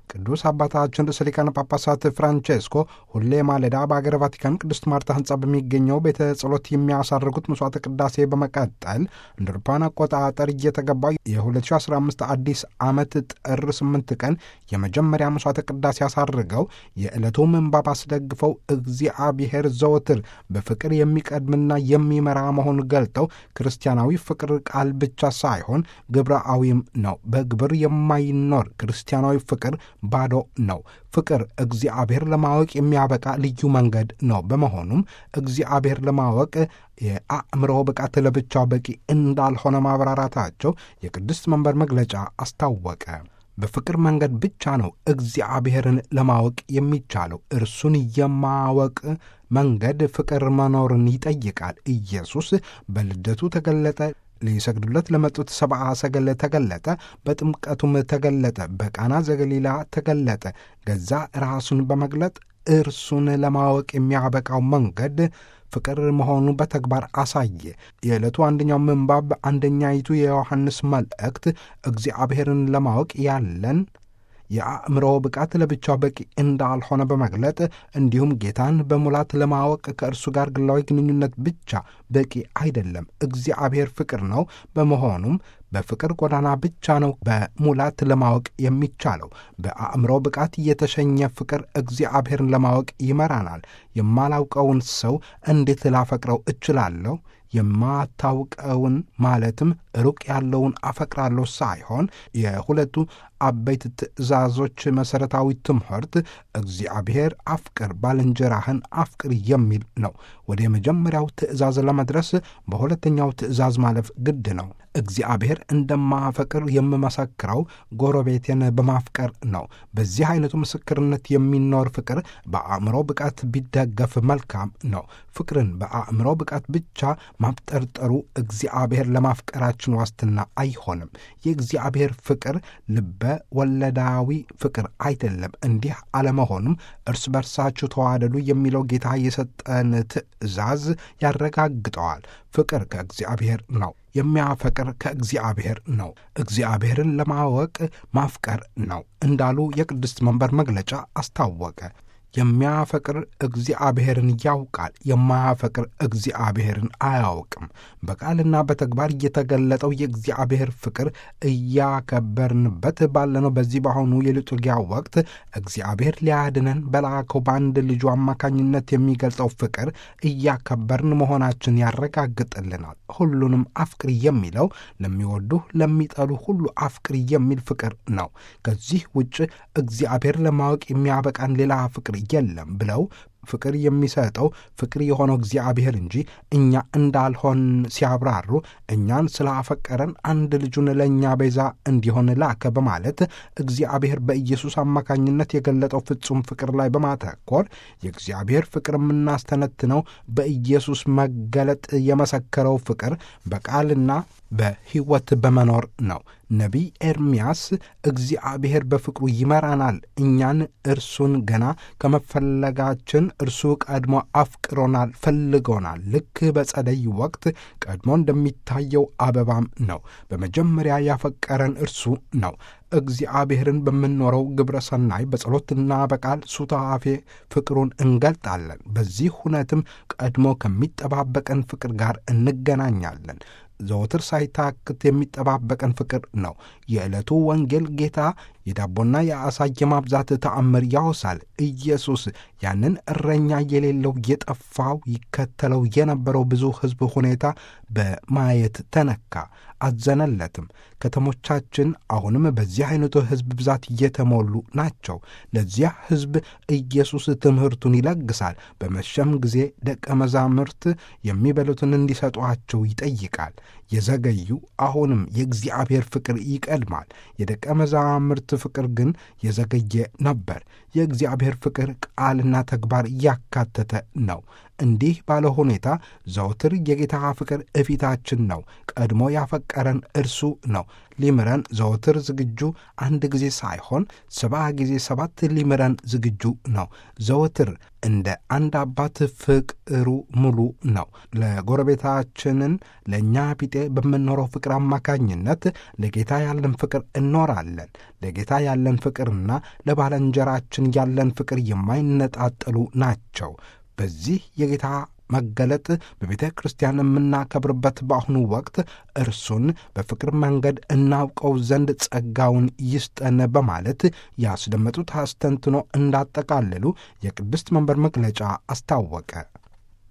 ቅዱስ አባታችን ርዕሰ ሊቃነ ጳጳሳት ፍራንቼስኮ ሁሌ ማለዳ በአገረ ቫቲካን ቅድስት ማርታ ሕንጻ በሚገኘው ቤተ ጸሎት የሚያሳርጉት መስዋዕተ ቅዳሴ በመቀጠል እንደ አውሮፓውያን አቆጣጠር እየተገባው የ2015 አዲስ ዓመት ጥር 8 ቀን የመጀመሪያ መስዋዕተ ቅዳሴ አሳርገው የዕለቱ ምንባብ አስደግፈው እግዚአብሔር ዘወትር በፍቅር የሚቀድምና የሚመራ መሆኑን ገልጠው ክርስቲያናዊ ፍቅር ቃል ብቻ ሳይሆን ግብረአዊም ነው። በግብር የማይኖር ክርስቲያናዊ ፍቅር ባዶ ነው። ፍቅር እግዚአብሔር ለማወቅ የሚያበቃ ልዩ መንገድ ነው። በመሆኑም እግዚአብሔር ለማወቅ የአእምሮ ብቃት ለብቻው በቂ እንዳልሆነ ማብራራታቸው የቅድስት መንበር መግለጫ አስታወቀ። በፍቅር መንገድ ብቻ ነው እግዚአብሔርን ለማወቅ የሚቻለው። እርሱን የማወቅ መንገድ ፍቅር መኖርን ይጠይቃል። ኢየሱስ በልደቱ ተገለጠ። ሊሰግዱለት ለመጡት ሰብአ ሰገል ተገለጠ። በጥምቀቱም ተገለጠ። በቃና ዘገሊላ ተገለጠ። ገዛ ራሱን በመግለጥ እርሱን ለማወቅ የሚያበቃው መንገድ ፍቅር መሆኑ በተግባር አሳየ። የዕለቱ አንደኛው ምንባብ አንደኛይቱ የዮሐንስ መልእክት እግዚአብሔርን ለማወቅ ያለን የአእምሮ ብቃት ለብቻው በቂ እንዳልሆነ በመግለጥ እንዲሁም ጌታን በሙላት ለማወቅ ከእርሱ ጋር ግላዊ ግንኙነት ብቻ በቂ አይደለም። እግዚአብሔር ፍቅር ነው። በመሆኑም በፍቅር ጎዳና ብቻ ነው በሙላት ለማወቅ የሚቻለው። በአእምሮ ብቃት የተሸኘ ፍቅር እግዚአብሔርን ለማወቅ ይመራናል። የማላውቀውን ሰው እንዴት ላፈቅረው እችላለሁ? የማታውቀውን ማለትም ሩቅ ያለውን አፈቅራለሁ ሳይሆን የሁለቱ አበይት ትእዛዞች መሠረታዊ ትምህርት እግዚአብሔር አፍቅር፣ ባልንጀራህን አፍቅር የሚል ነው። ወደ የመጀመሪያው ትእዛዝ ለመድረስ በሁለተኛው ትእዛዝ ማለፍ ግድ ነው። እግዚአብሔር እንደማፈቅር የምመሰክረው ጎረቤቴን በማፍቀር ነው። በዚህ አይነቱ ምስክርነት የሚኖር ፍቅር በአእምሮ ብቃት ቢደገፍ መልካም ነው። ፍቅርን በአእምሮ ብቃት ብቻ ማብጠርጠሩ እግዚአብሔር ለማፍቀራችን ዋስትና አይሆንም። የእግዚአብሔር ፍቅር ልበ ወለዳዊ ፍቅር አይደለም። እንዲህ አለመሆኑም እርስ በርሳችሁ ተዋደዱ የሚለው ጌታ የሰጠን ትእዛዝ ያረጋግጠዋል። ፍቅር ከእግዚአብሔር ነው። የሚያፈቅር ከእግዚአብሔር ነው። እግዚአብሔርን ለማወቅ ማፍቀር ነው እንዳሉ የቅድስት መንበር መግለጫ አስታወቀ። የሚያፈቅር እግዚአብሔርን ያውቃል፣ የማያፈቅር እግዚአብሔርን አያውቅም። በቃልና በተግባር እየተገለጠው የእግዚአብሔር ፍቅር እያከበርንበት ባለነው በዚህ በአሁኑ የሊጡርጊያ ወቅት እግዚአብሔር ሊያድነን በላከው በአንድ ልጁ አማካኝነት የሚገልጸው ፍቅር እያከበርን መሆናችን ያረጋግጥልናል። ሁሉንም አፍቅር የሚለው ለሚወዱህ ለሚጠሉ ሁሉ አፍቅር የሚል ፍቅር ነው። ከዚህ ውጭ እግዚአብሔር ለማወቅ የሚያበቃን ሌላ ፍቅር የለም ብለው ፍቅር የሚሰጠው ፍቅር የሆነው እግዚአብሔር እንጂ እኛ እንዳልሆን ሲያብራሩ እኛን ስላፈቀረን አንድ ልጁን ለእኛ ቤዛ እንዲሆን ላከ በማለት እግዚአብሔር በኢየሱስ አማካኝነት የገለጠው ፍጹም ፍቅር ላይ በማተኮር የእግዚአብሔር ፍቅር የምናስተነትነው በኢየሱስ መገለጥ የመሰከረው ፍቅር በቃልና በሕይወት በመኖር ነው። ነቢይ ኤርምያስ እግዚአብሔር በፍቅሩ ይመራናል፣ እኛን እርሱን ገና ከመፈለጋችን እርሱ ቀድሞ አፍቅሮናል፣ ፈልጎናል። ልክ በጸደይ ወቅት ቀድሞ እንደሚታየው አበባም ነው። በመጀመሪያ ያፈቀረን እርሱ ነው። እግዚአብሔርን በምንኖረው ግብረ ሰናይ በጸሎትና በቃል ሱታፌ ፍቅሩን እንገልጣለን። በዚህ ሁነትም ቀድሞ ከሚጠባበቀን ፍቅር ጋር እንገናኛለን። ዘወትር ሳይታክት የሚጠባበቀን ፍቅር ነው። የዕለቱ ወንጌል ጌታ የዳቦና የዓሣ የማብዛት ተአምር ያወሳል። ኢየሱስ ያንን እረኛ የሌለው የጠፋው ይከተለው የነበረው ብዙ ሕዝብ ሁኔታ በማየት ተነካ፣ አዘነለትም። ከተሞቻችን አሁንም በዚህ አይነቱ ሕዝብ ብዛት እየተሞሉ ናቸው። ለዚያ ሕዝብ ኢየሱስ ትምህርቱን ይለግሳል። በመሸም ጊዜ ደቀ መዛሙርት የሚበሉትን እንዲሰጧቸው ይጠይቃል። የዘገዩ አሁንም የእግዚአብሔር ፍቅር ይቀድማል። የደቀ መዛሙርት ፍቅር ግን የዘገየ ነበር። የእግዚአብሔር ፍቅር ቃልና ተግባር እያካተተ ነው። እንዲህ ባለ ሁኔታ ዘውትር የጌታ ፍቅር እፊታችን ነው። ቀድሞ ያፈቀረን እርሱ ነው። ሊምረን ዘወትር ዝግጁ፣ አንድ ጊዜ ሳይሆን ሰባ ጊዜ ሰባት ሊምረን ዝግጁ ነው። ዘወትር እንደ አንድ አባት ፍቅሩ ሙሉ ነው። ለጎረቤታችንን ለእኛ ቢጤ በምንኖረው ፍቅር አማካኝነት ለጌታ ያለን ፍቅር እኖራለን። ለጌታ ያለን ፍቅርና ለባልንጀራችን ያለን ፍቅር የማይነጣጠሉ ናቸው። በዚህ የጌታ መገለጥ በቤተ ክርስቲያን የምናከብርበት በአሁኑ ወቅት እርሱን በፍቅር መንገድ እናውቀው ዘንድ ጸጋውን ይስጠን በማለት ያስደመጡት አስተንትኖ እንዳጠቃለሉ የቅድስት መንበር መግለጫ አስታወቀ።